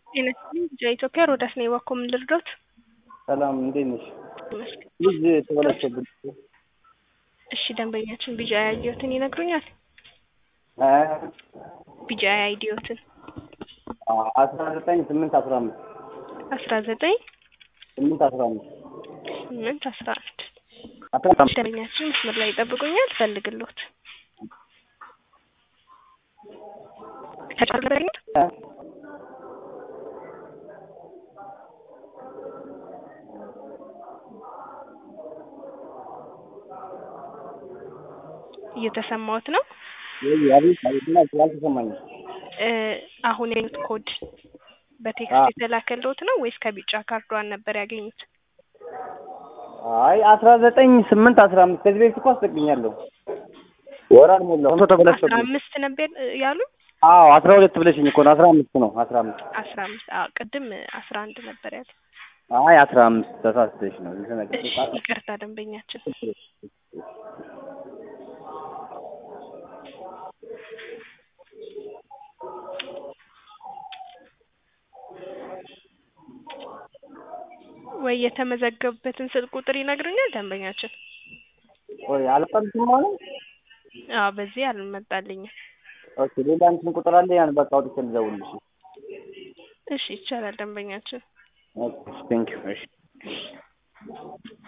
ጤና ይስጥልኝ ኢትዮጵያ ሮዳስ ነኝ እባክዎ ምን ልርዳዎት? ሰላም እንዴት ነሽ? ይመስገን። ልጅ ተበላሸብኝ። እሺ ደንበኛችን ቢጂአይ አይዲዎትን ይነግሩኛል? እ ቢጂአይ አይዲዎትን አስራ ዘጠኝ ስምንት አስራ አምስት አስራ ዘጠኝ ስምንት አስራ አምስት ስምንት አስራ አንድ አስራ አምስት ደንበኛችን መስመር ላይ ይጠብቁኛል ፈልግልዎት እ እየተሰማዎት ነው? ወይ አቤት አቤት ምን አልሽ? አልተሰማኝም። እ አሁን ያሉት ኮድ አዎ። በቴክስት የተላከልዎት ነው ወይስ ከቢጫ ካርዷን ነበር ያገኙት? አይ አስራ ዘጠኝ ስምንት አስራ አምስት ከዚህ በፊት እኮ አስጠቅኛለሁ። ወር አልሞላውም ቶሎ አስራ ተበላሸብኝ። አምስት ነበር ያሉ አዎ አስራ ሁለት ብለሽኝ እኮ ነው። አስራ አምስት ነው አስራ አምስት አስራ አምስት አዎ ቅድም አስራ አንድ ነበር ያሉ። አይ አስራ አምስት ተሳስተሽ ነው የተነገርኩት። እሺ ይቅርታ ደንበኛችን ወይ የተመዘገቡበትን ስልክ ቁጥር ይነግሩኛል ደንበኛችን? ቆይ አልጠልሽም ማለት አዎ በዚህ አልመጣልኝም። ኦኬ ሌላ እንትን ቁጥር አለ ያን በቃ አውጥቼ ልደውልልሽ። እሺ ይቻላል ደንበኛችን። ኦኬ ቴንኪው እሺ